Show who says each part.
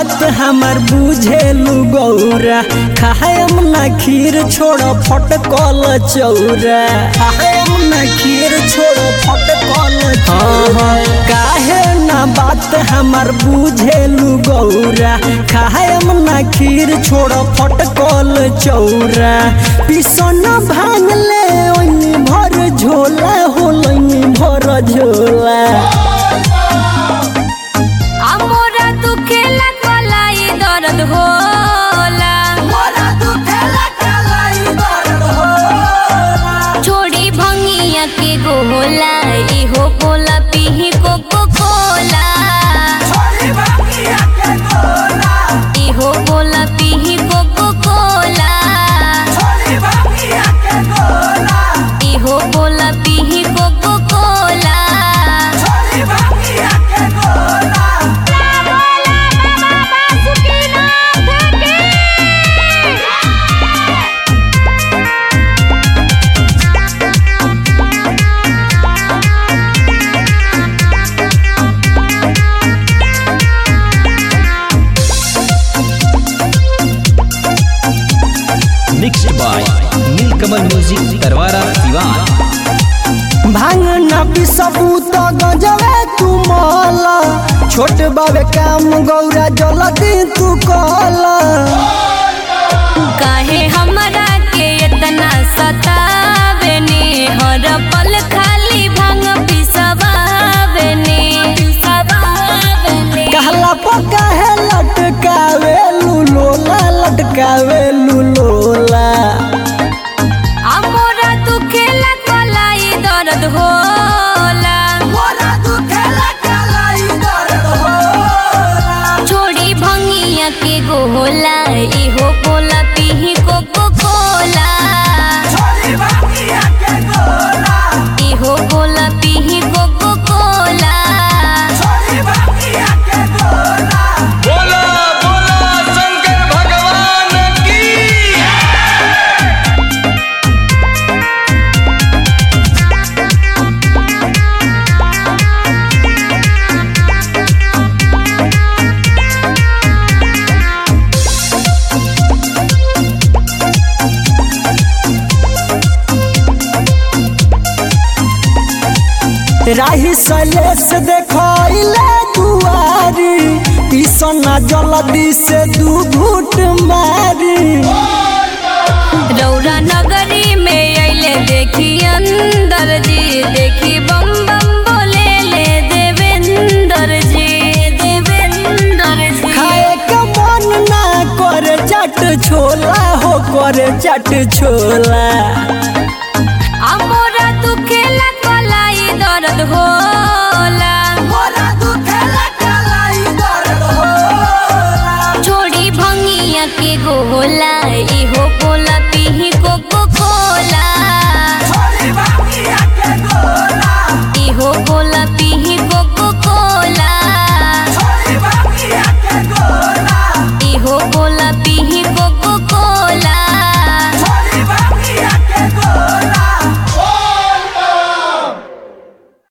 Speaker 1: बात हमार बुझेलू गौरा खायम ना खीर छोड़ फटकल चौरा खायम ना खीर छोड़ फटकल चौरा काहे ना बात हमार बुझेलू गौरा खायम ना खीर छोड़ फटकल चौरा पिसन भांग ले ओइनी भर झोला होलनी भर झोला
Speaker 2: हमरा दुखेला कलाई दर्द होला छोड़ी भंगिया के गोला इहो बोला पीही कोको कोला इहो बोला पीही कोको कोला इहो बोला पीही coca cola
Speaker 3: mixed by Neelkamal music Tarwara Siwan
Speaker 1: भांग ना पिसबू तो गजवे तू माला छोट बाबे काम गौरा जल्दी तू कला
Speaker 2: काहे हमरा के इतना सतावेनी हर पल खाली भांग पिसवावेनी पिसवावेनी
Speaker 1: कहला पका है लटकावे लुलोला लटकावे लुलोला
Speaker 2: हमरा दुखेला कलाई दर्द होला छोड़ी भंगिया के गोला इहो बोला पीही कोको कोला इहो बोला पीही कोको कोला
Speaker 3: बोला बोला शंकर भगवान की
Speaker 1: राही सलेस देखले दुआरी पिसना जल्दी से दू घूट मारी
Speaker 2: रौरा नगरी में अइले देखी अंदर जी देखी बम बम बोले ले देवेंद्र जी देवेंद्र जी
Speaker 1: खाए के मन ना करे चट छोला हो करे चट छोला
Speaker 2: हमरा दुखेला कलाई दर्द होला छोड़ी भंगिया के गोला इहो